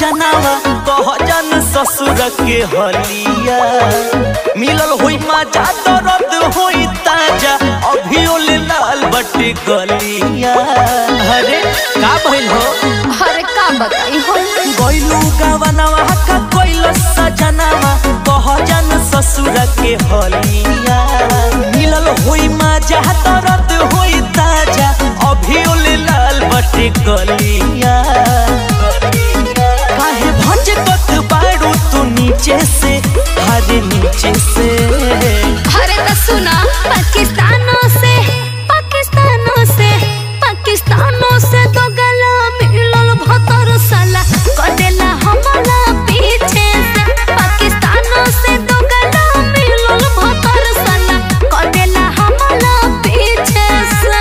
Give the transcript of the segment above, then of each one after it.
सजनावा कह जन ससुर के हलिया मिलल होई मजा दर्द होई ताजा अभी ओले लाल बटे गलिया अरे का भइल हो अरे का बताई हो गइलू गवनवा का कोइल सजनावा कह जन ससुर के हलिया मिलल होई मजा दर्द होई ताजा अभी ओले लाल बटे गलिया काहे भंज कत बाड़ू तू नीचे से हरे नीचे से अरे तो सुना पाकिस्तानों से पाकिस्तानों से पाकिस्तानों से तो गला मिलल भतर साला कदेला हमला पीछे से पाकिस्तानों से तो गला मिलल भतर साला कदेला हमला पीछे से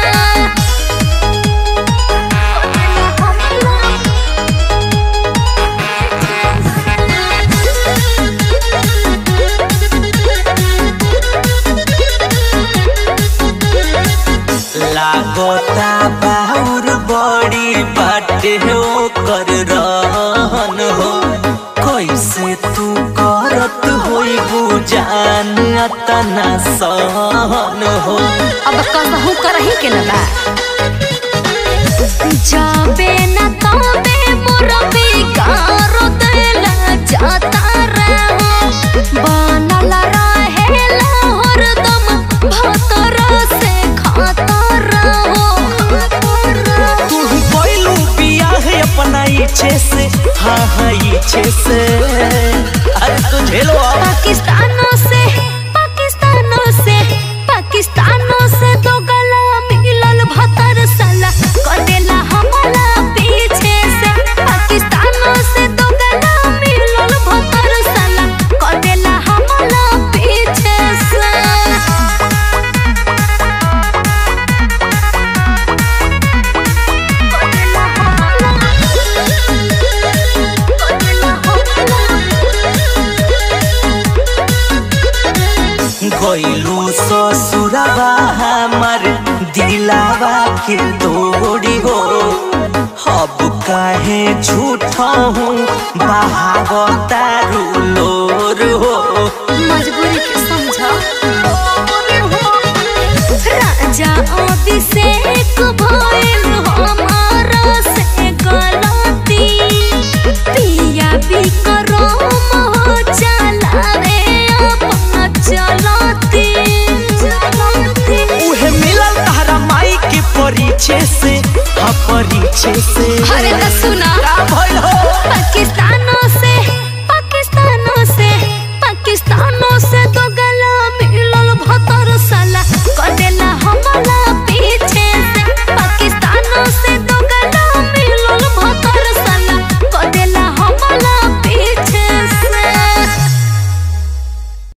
लागता बाहुर बड़ी बाटे हो कर रहन हो कैसे तू करत होई बुजान अतना सहन हो अब कहू करही के न बा जाबे न तबे मोर बिगार देला जाता रहो बनल रहेला हरदम भतर से खाता रहो तू कोइलू बियाह अपना इच्छे से हाँ हाँ इच्छे से अरे तू झेलो अब पाकिस्तानों से पाकिस्तानों से पाकिस्तानों से तो गला मिलल भतर साला कदेला हमला पीछे से पाकिस्तानों से तो गला मिलल भतर साला कदेला हमला पीछे से कदेला हमला कदेला हमला गइलू ससुरबा हमर दिलावा के तोड़ी हो अब काहे झूठा हूँ बहावता रूलोर हो मजबूरी के समझा राजा अभिषेक भइल हमारा से गलती पिया विक्रम हो चलावे अपना चलती उहे मिलल तहरा माई के परिचय से हाँ परिचय से अरे तो सुना